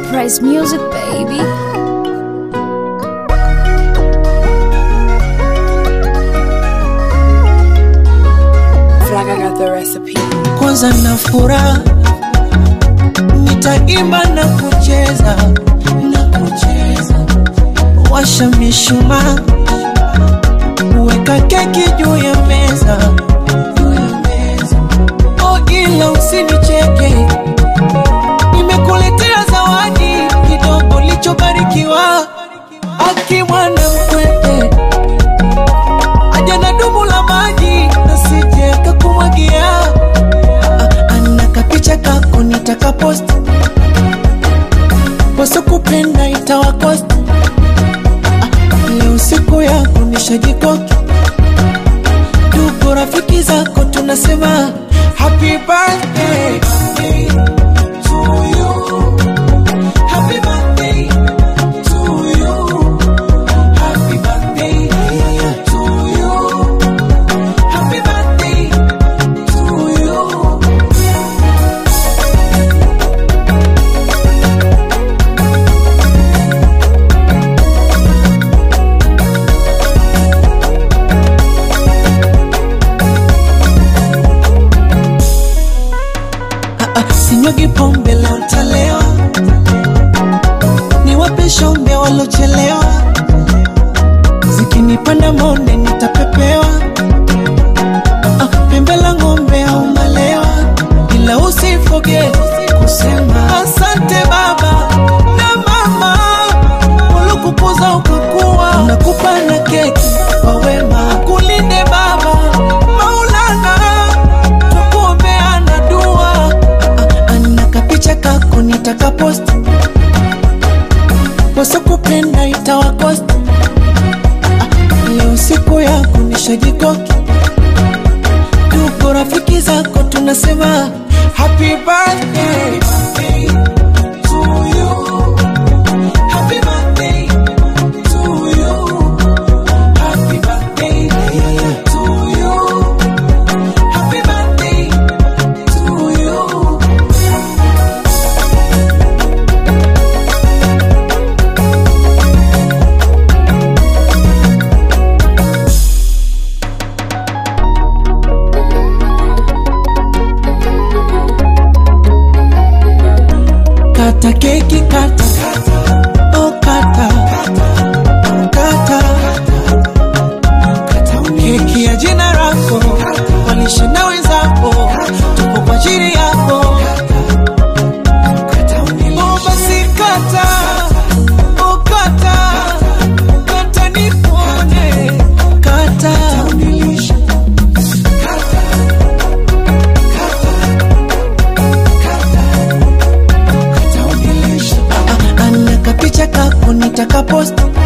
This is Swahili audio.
Surprise music, baby. Flag, I got the recipe. kwanza na furaha nitaimba na kucheza na kucheza washa mishumaa weka keki juu ya meza oh ila usinicheke nimekuletea zawadi kidogo lichobarikiwa akimwana mkwete aja na dumu la maji nasije kakumwagia ana kapicha kako nitakapost wasokupenda itawakost leo siku yako nishajikoki tuko rafiki zako tunasema happy birthday to you. Happy birthday to you. Happy birthday to you. Happy birthday to you. Ah, ah, sinyugi pombe leo ntalewa, niwape shombe walochelewa, zikinipanda monde nitapepewa, Ah, ah, pembe la ng'ombe au malewa, ila usifoge kusema asante baba na mama waliokukuza ukakuwa, nakupa na keki kwa wema, kulinde baba Maulana tukuombeana dua Ah, ana kapicha kako nitakapost wasokupenda itawakost Ah, leo siku yako nishajikoki tuko rafiki zako tunasema happy birthday to you. Happy birthday to you. Happy birthday to you. Happy birthday to you. Kata keki kata Oh kata Kata Keki ya jina lako Walishe na wenzako Tupo kwa ajili yako Oh basi kata Oh kata Kata nipone Kata Ah, ah, ana kapicha kako nitakapost